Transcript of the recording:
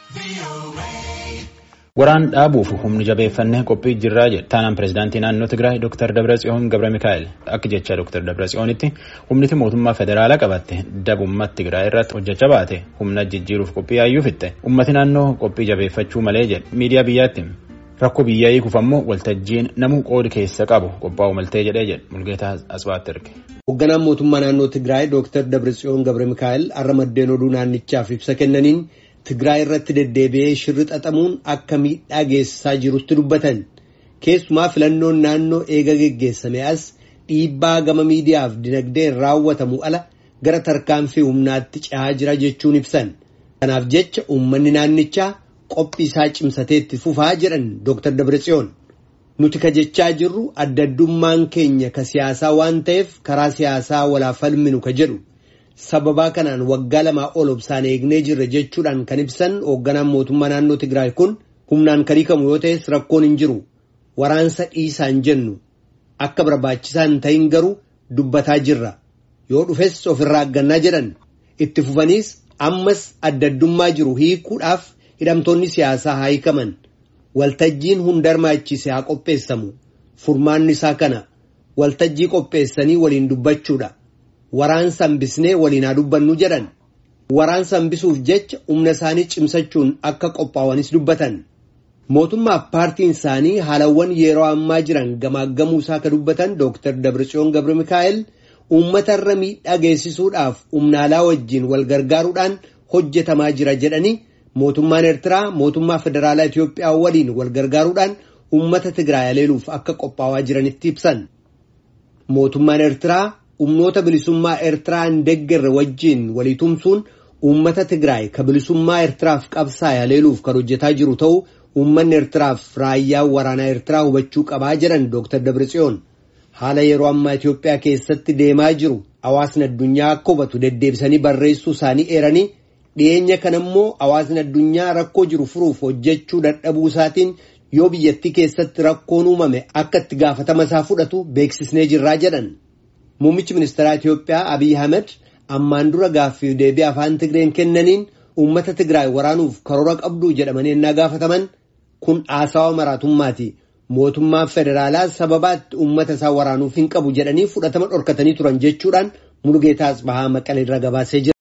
Waraan dhaabuuf humni jabeeffannee qophii jirraa jedhe taanaan pireezidaantii naannoo Tigraay Dr. Dabratsiyoon Gabra Mikaa'el akka jecha Dr. Dabratsiyoonitti humniti mootummaa federaalaa qabatte dabummaa Tigraay irratti hojjechaa baate humna jijjiiruuf qophii yaayyuu fixxe ummati naannoo qophii jabeeffachuu malee jedhe miidiyaa biyyaatti rakkoo biyyaa hiikuuf ammoo waltajjiin namuu qoodi keessa qabu qophaa'u maltee jedhee jedhe Mulgeetaa Asbaatti erge. Hoogganaan mootummaa naannoo Tigraay Dr. Dabratsiyoon Gabra Mikaa'el har'a maddeen oduu naannichaaf ibsa kennaniin. Tigraay irratti deddeebi'ee shirri xaxamuun akka miidhaa geessisaa jirutti dubbatan keessumaa filannoon naannoo eega geggeessame as dhiibbaa gama miidiyaaf dinagdeen raawwatamu ala gara tarkaanfii humnaatti cehaa jira jechuun ibsan. Kanaaf jecha uummanni naannichaa qophii isaa cimsateetti fufaa jedhan Dr. Dabratsiyoon. Nuti ka jechaa jirru adda addummaan keenya ka siyaasaa waan ta'eef karaa siyaasaa walaaf falminu ka jedhu. sababaa kanaan waggaa lamaa ol obsaan eegnee jirra jechuudhaan kan ibsan hoogganaan mootummaa naannoo Tigraay kun humnaan kan hiikamu yoo ta'es rakkoon hin jiru waraansa dhiisaan jennu akka barbaachisaa hin ta'in garuu dubbataa jirra yoo dhufes ofirraa aggannaa jedhan itti fufaniis ammas adda addummaa jiru hiikuudhaaf hidhamtoonni siyaasaa haa hiikaman waltajjiin hunda hirmaachise haa qopheessamu furmaanni isaa kana waltajjii qopheessanii waliin dubbachuudha. Waraansa hambisnee waliin haa dubbannu jedhan waraansa hambisuuf jecha humna isaanii cimsachuun akka qophaa'anis dubbatan mootummaaf paartiin isaanii haalawwan yeroo ammaa jiran gamaaggamuu isaa ka dubbatan Dr. Dabratsiyoon Gabra Mikaa'el uummata irra miidhaa geessisuudhaaf humnaalaa wajjin wal gargaaruudhaan hojjetamaa jira jedhanii mootummaan Eertiraa mootummaa federaalaa Itoophiyaa waliin wal gargaaruudhaan uummata Tigraay aleeluuf akka qophaa'aa jiranitti ibsan mootummaan Eertiraa. humnoota bilisummaa eertiraa hin deeggarre wajjiin walii tumsuun uummata tigraay ka bilisummaa eertiraaf qabsaa'e haleeluuf kan hojjetaa jiru ta'uu uummanni eertiraaf raayyaa waraanaa eertiraa hubachuu qabaa jedhan Dr. Dabratsiyoon haala yeroo ammaa Itoophiyaa keessatti deemaa jiru hawaasni addunyaa akka hubatu deddeebisanii barreessuu isaanii eeranii dhiyeenya kana immoo hawaasni addunyaa rakkoo jiru furuuf hojjechuu dadhabuu isaatiin yoo biyyattii keessatti rakkoon uumame akka itti gaafatama isaa fudhatu beeksisnee jirraa jedhan. Muummichi ministeeraa Itoophiyaa Abiy Ahmed ammaan dura gaaffii deebii afaan Tigreen kennaniin uummata Tigraay waraanuuf karoora qabduu jedhamanii ennaa gaafataman kun haasawa maraatummaati. Mootummaan federaalaa sababaatti uummata isaa waraanuuf hin qabu jedhanii fudhatama dhorkatanii turan jechuudhaan Mulugeetaa Asbahaa Maqalee irra gabaasee jira.